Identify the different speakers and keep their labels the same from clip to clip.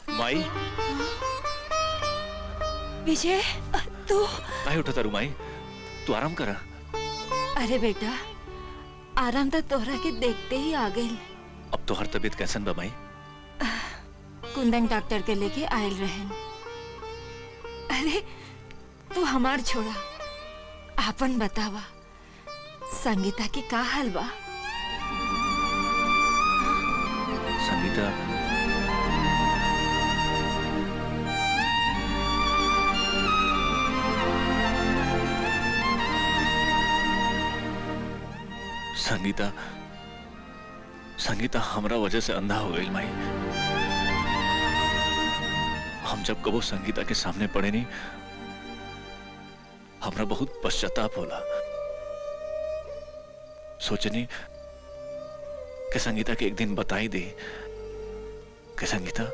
Speaker 1: माई
Speaker 2: विजय तू
Speaker 1: काहे उठा तारू माई तू आराम करा
Speaker 2: अरे बेटा आराम तो तोहरा के देखते ही आ गई
Speaker 1: अब तो हर तबीयत कैसन बा माई
Speaker 2: कुंदन डॉक्टर के लेके आयल रहन अरे तू हमार छोड़ा आपन बतावा संगीता की का हाल बा
Speaker 1: संगीता संगीता संगीता हमरा वजह से अंधा हो गई माई हम जब कबो संगीता के सामने पड़े नहीं हमरा बहुत पश्चाताप होला सोचनी कि संगीता के एक दिन बताई दे कि संगीता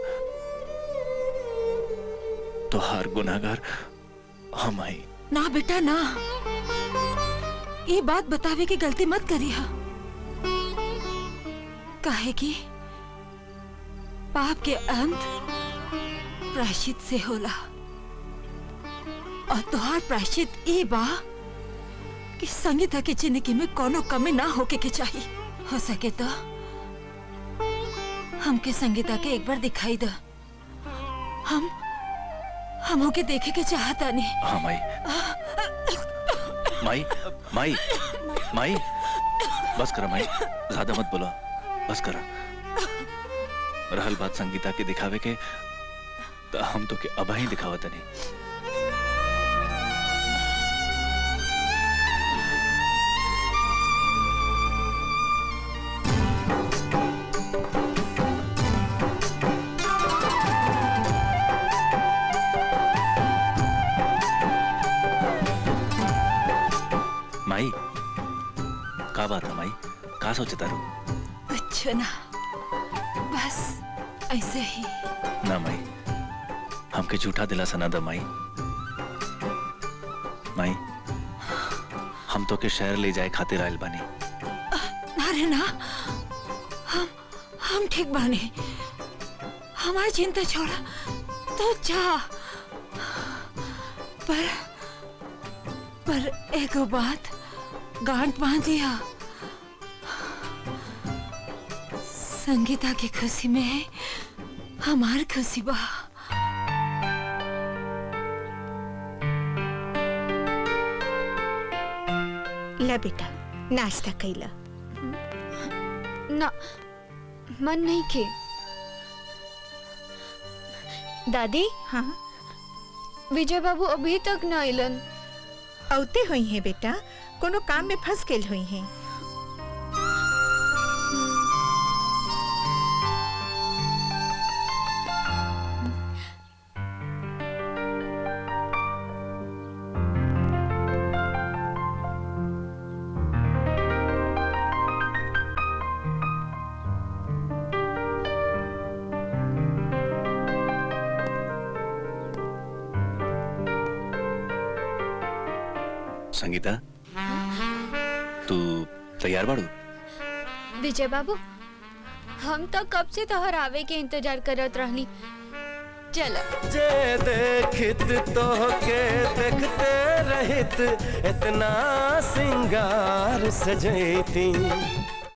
Speaker 1: तो हर गुनाहगार हम आई
Speaker 2: ना बेटा ना ये बात बतावे की गलती मत करिया काहे कि पाप के अंत प्रायश्चित से होला और तुहार प्रायश्चित ई बा कि संगीता की जिंदगी में कोनो कमी ना होके के चाहिए हो सके तो हमके संगीता के एक बार दिखाई द हम हम होके देखे के चाहता नहीं
Speaker 1: हाँ माई माई माई माई बस करा माई ज्यादा मत बोला बस करा रहल बात संगीता के दिखावे के तो हम तो के अब ही दिखावत नहीं माई का बात है माई का सोचे तारू
Speaker 2: अच्छा ना बस ऐसे ही
Speaker 1: ना माई हमके झूठा दिलासा ना द माई माई हम तो के शहर ले जाए खातिर आयल बानी
Speaker 2: अरे ना हम हम ठीक बानी हमारी चिंता छोड़ा तो जा पर पर एक बात गांठ बांध दिया संगीता की खुशी में है हमार खुशी बा
Speaker 3: ला बेटा नाश्ता कैला
Speaker 4: ना मन नहीं के दादी
Speaker 3: हाँ
Speaker 4: विजय बाबू अभी तक न आइलन
Speaker 3: औते हुई हैं बेटा कोनो काम में फंस गेल हुई हैं
Speaker 1: संगीता तू तैयार बाड़ू
Speaker 4: विजय बाबू हम तो कब से तोहर आवे के इंतजार करत रहनी चलो
Speaker 5: जे देखित तो के देखते रहित इतना सिंगार सजैती